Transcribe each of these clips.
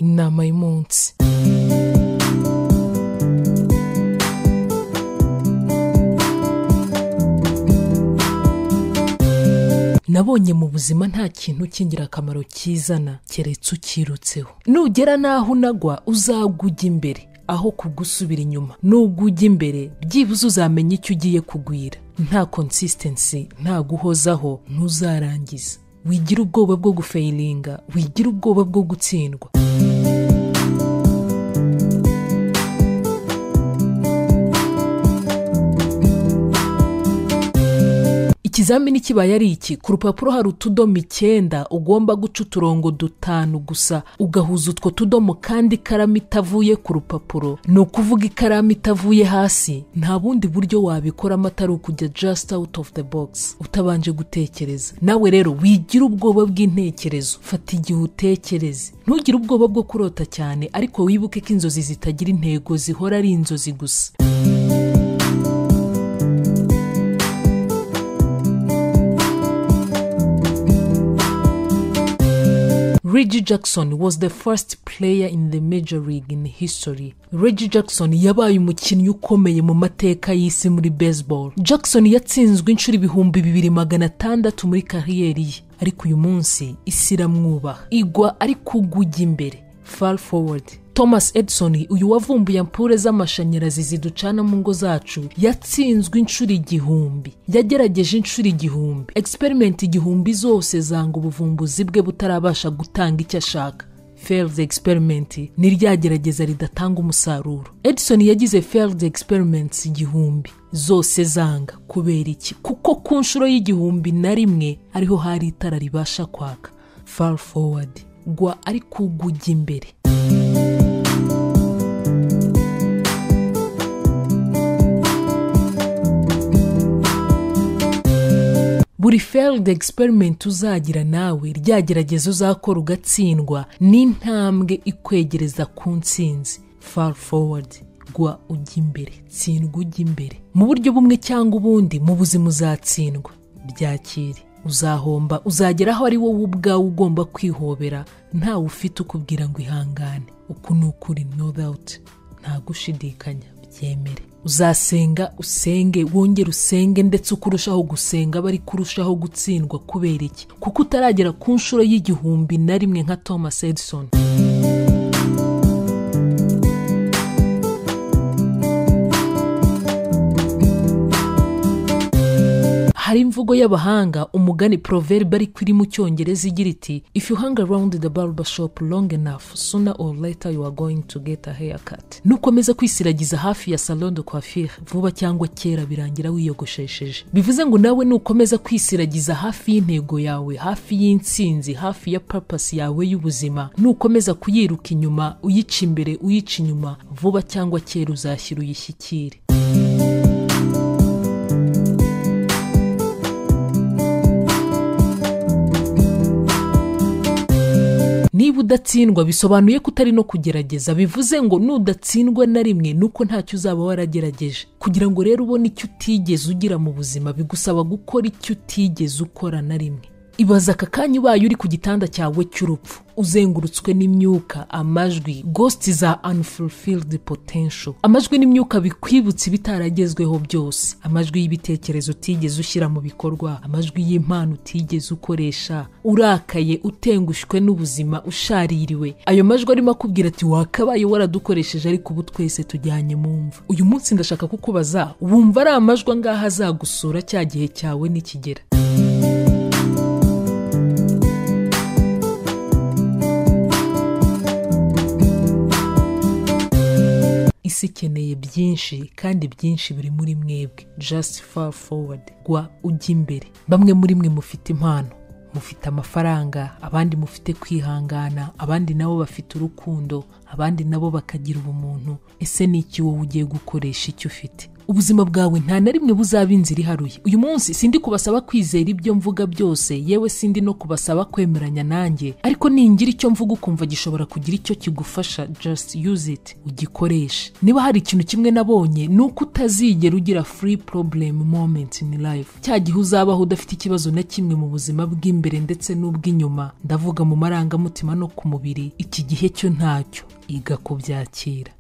inama y'umunsi nabonye mu buzima nta kintu cy'ingirakamaro kizana keretse ukirutseho nugera n'aho unagwa uzagwa ujya imbere aho kugusubira inyuma nubwo ujya imbere byibuze uzamenya icyo ugiye kugwira nta consistency nta guhozaho ntuzarangiza wigira ubwoba bwo gufayiringa wigira ubwoba bwo gutsindwa ikizamini kibaye ari iki ku rupapuro hari utudomo icyenda ugomba guca uturongo dutanu gusa ugahuza utwo tudomo kandi ikaramu itavuye ku rupapuro ni ukuvuga ikaramu itavuye hasi nta bundi buryo wabikoramo atari ukujya just out of the box utabanje gutekereza nawe rero wigira ubwoba bw'intekerezo fata igihe utekereze ntugire ubwoba bwo kurota cyane ariko wibuke ko inzozi zitagira intego zihora ari inzozi gusa Reggie Jackson was the first player in the major league in history. Reggie Jackson yabaye umukinnyi ukomeye mu mateka y'isi muri baseball. Jackson yatsinzwe inshuro ibihumbi bibiri magana atandatu muri kariyeri ye, ariko uyu munsi isi iramwubaha. Igwa ariko ugujya imbere. Fall forward. Thomas Edison uyu wavumbuye ampure z'amashanyarazi ziducana mu ngo zacu yatsinzwe inshuro igihumbi yagerageje inshuro igihumbi experiment igihumbi zose zanga ubuvumbuzi bwe butarabasha gutanga icyo ashaka failed experiment ni ryagerageza ridatanga umusaruro Edison yagize failed experiments igihumbi zose zanga kubera iki kuko ku nshuro y'igihumbi na rimwe ariho hari itara ribasha kwaka far forward gwa ariko ugujya imbere buri failed experiment uzagira nawe ryagerageza uzakora ugatsindwa n'intambwe ikwegereza ku ntsinzi far forward gwa ujya imbere tsindwa ujya imbere mu buryo bumwe cyangwa ubundi mu buzima uzatsindwa byakire uzahomba uzagera aho ari wowe ubwawe ugomba kwihobera ntawe ufite ukubwira ngo ihangane uku ni ukuri no doubt nta gushidikanya byemere uzasenga usenge wongere usenge ndetse uko urushaho gusenga aba ari kurushaho gutsindwa kubera iki kuko utaragera ku nshuro y'igihumbi na rimwe nka thomas edison hari imvugo y'abahanga umugani proverbe ariko iri mu cyongereza igira iti if you hang around the barber shop long enough sooner or later you are going to get a haircut nukomeza kwisiragiza hafi ya salon de coiffure vuba cyangwa kera birangira wiyogoshesheje bivuze ngo nawe nukomeza kwisiragiza hafi y'intego yawe hafi y'intsinzi hafi ya purpose yawe y'ubuzima nukomeza kuyiruka inyuma uyica imbere uyica inyuma vuba cyangwa kera uzashyira uyishyikire niba udatsindwa bisobanuye ko utari no kugerageza bivuze ngo nudatsindwa na rimwe nuko ntacyo uzaba waragerageje kugira ngo rero ubone icyo utigeze ugira mu buzima bigusaba gukora icyo utigeze ukora na rimwe ibaza aka kanya ubaye uri ku gitanda cyawe cy'urupfu uzengurutswe n'imyuka amajwi ghost za unfulfilled potential amajwi n'imyuka bikwibutsa ibitaragezweho byose amajwi y'ibitekerezo utigeze ushyira mu bikorwa amajwi y'impano utigeze ukoresha urakaye utengushwe n'ubuzima ushaririwe ayo majwi arimo akubwira ati wakabaye waradukoresheje ariko ubu twese tujyanye mu mva uyu munsi ndashaka kukubaza wumva ari amajwi angahe azagusura cya gihe cyawe nikigera isi ikeneye byinshi kandi byinshi biri muri mwebwe just far forward gwa ujya imbere bamwe muri mwe mufite impano mufite amafaranga abandi mufite kwihangana abandi nabo bafite urukundo abandi nabo bakagira ubumuntu ese ni iki wowe ugiye gukoresha icyo ufite ubuzima bwawe nta na rimwe buzaba inzira iharuye uyu munsi sindi kubasaba kwizera ibyo mvuga byose yewe sindi no kubasaba kwemeranya nanjye ariko ningira icyo mvuga ukumva gishobora kugira icyo kigufasha just use it ugikoreshe niba hari ikintu kimwe nabonye ni uko utazigera ugira free problem moment in life cya gihe uzabaho udafite ikibazo na kimwe mu buzima bw'imbere ndetse n'ubw'inyuma ndavuga mu marangamutima no ku mubiri iki gihe cyo ntacyo iga kubyakira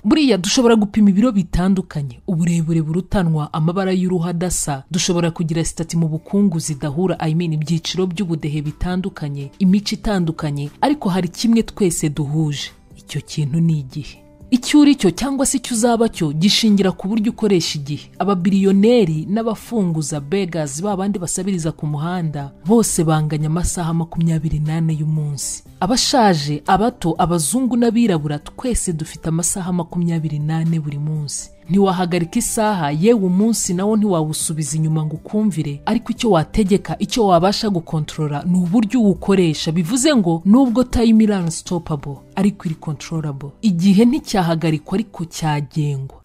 buriya dushobora gupima ibiro bitandukanye uburebure burutanwa amabara y'uruhu adasa dushobora kugira sitati mu bukungu zidahura I mean ibyiciro by'ubudehe bitandukanye imico itandukanye ariko hari kimwe twese duhuje icyo kintu ni igihe icyo uri cyo cyangwa se icyo uzaba cyo gishingira ku buryo ukoresha igihe ababiliyoneri n'abafunguza begazi ba bandi basabiriza ku muhanda bose banganya amasaha makumyabiri n'ane y'umunsi abashaje abato abazungu n'abirabura twese dufite amasaha makumyabiri n'ane buri munsi ntiwahagarika isaha yewe umunsi nawo ntiwawusubiza inyuma ngo ukumvire ariko icyo wategeka icyo wabasha gukontorora ni uburyo uwukoresha bivuze ngo nubwo time iri unstoppable ariko iri controllable igihe nticyahagarikwa ariko cyagengwa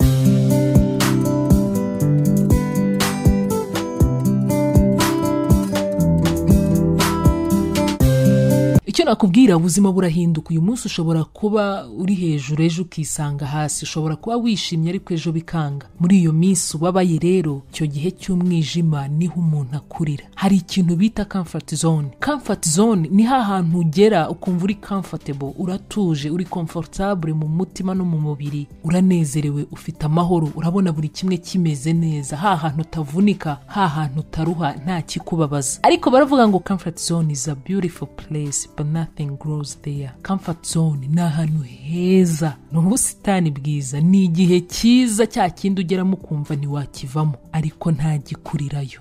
icyo nakubwira ubuzima burahinduka uyu munsi ushobora kuba uri hejuru ejo ukisanga hasi ushobora kuba wishimye ariko ejo bikanga muri iyo minsi ubabaye rero icyo gihe cy'umwijima niho umuntu akurira hari ikintu bita comfort zone comfort zone ni hantu ugera ukumva uri comfortable uratuje uri comfortable mu mutima no mu mubiri uranezerewe ufite amahoro urabona buri kimwe kimeze neza ha hantu utavunika ha hantu utaruha nta kikubabaza ariko baravuga ngo comfort zone is a beautiful place but nothing grows there comfort zone ni ahantu heza ni ubusitani bwiza ni igihe cyiza cya kindi ugeramo ukumva ntiwakivamo ariko ntagikurirayo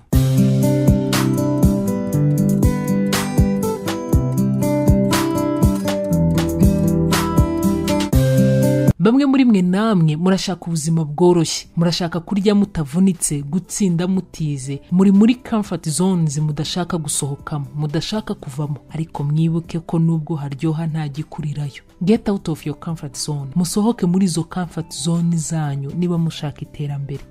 bamwe muri mwe namwe murashaka ubuzima bworoshye murashaka kurya mutavunitse gutsinda mutize muri muri comfort zones mudashaka gusohokamo mudashaka kuvamo ariko mwibuke ko nubwo haryoha ntagikurirayo get out of your comfort zone musohoke muri izo comfort zone zanyu niba mushaka iterambere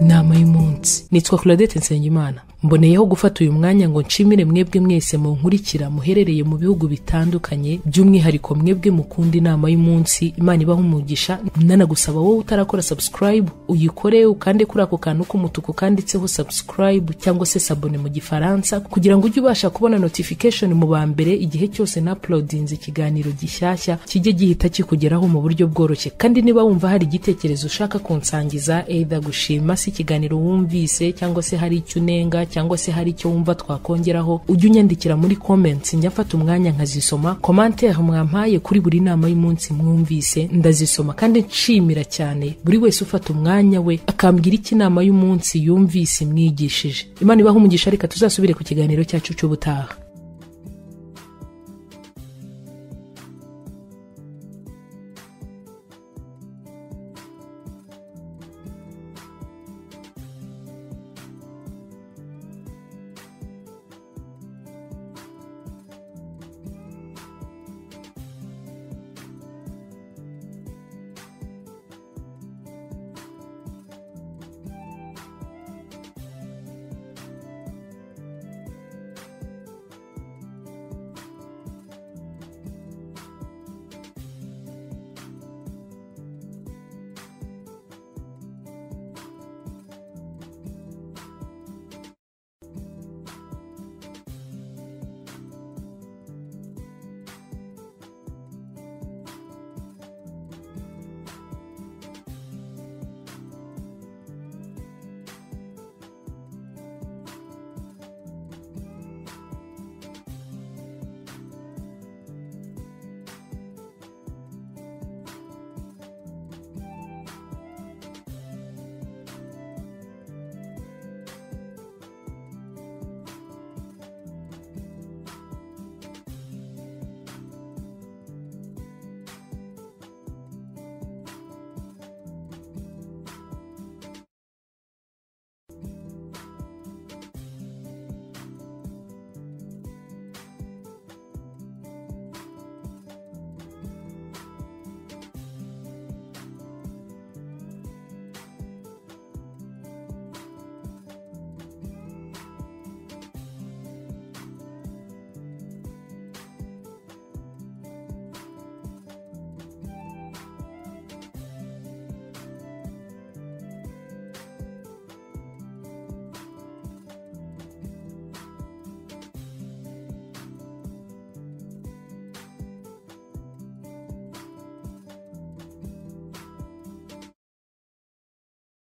inama y'umunsi nitwa claudette nsengimana mboneyeho gufata uyu mwanya ngo nshimire mwebwe mwese munkurikira muherereye mu bihugu bitandukanye by'umwihariko mwebwe mukunda inama y'umunsi imana ibaha umugisha ndanagusaba wowe utarakora subscribe uyikore ukande kuri ako kantu k'umutuku kanditseho subscribe cyangwa se sabone mu gifaransa kugira ngo ujye ubasha kubona notification mu ba mbere igihe cyose na uploadinze ikiganiro gishyashya kijye gihita kikugeraho mu buryo bworoshye kandi niba wumva hari igitekerezo ushaka kunsangiza either gushima si ikiganiro wumvise cyangwa se hari icyo unenga cyangwa se hari icyo wumva twakongeraho ujye unyandikira muri comments njya mfata umwanya nkazisoma commentaire mwampaye kuri buri nama y'umunsi mwumvise ndazisoma kandi nshimira cyane buri wese ufata umwanya we akambwira iki inama y'umunsi yumvise imwigishije imana ibaha umugisha reka tuzasubire ku kiganiro cyacu cy'ubutaha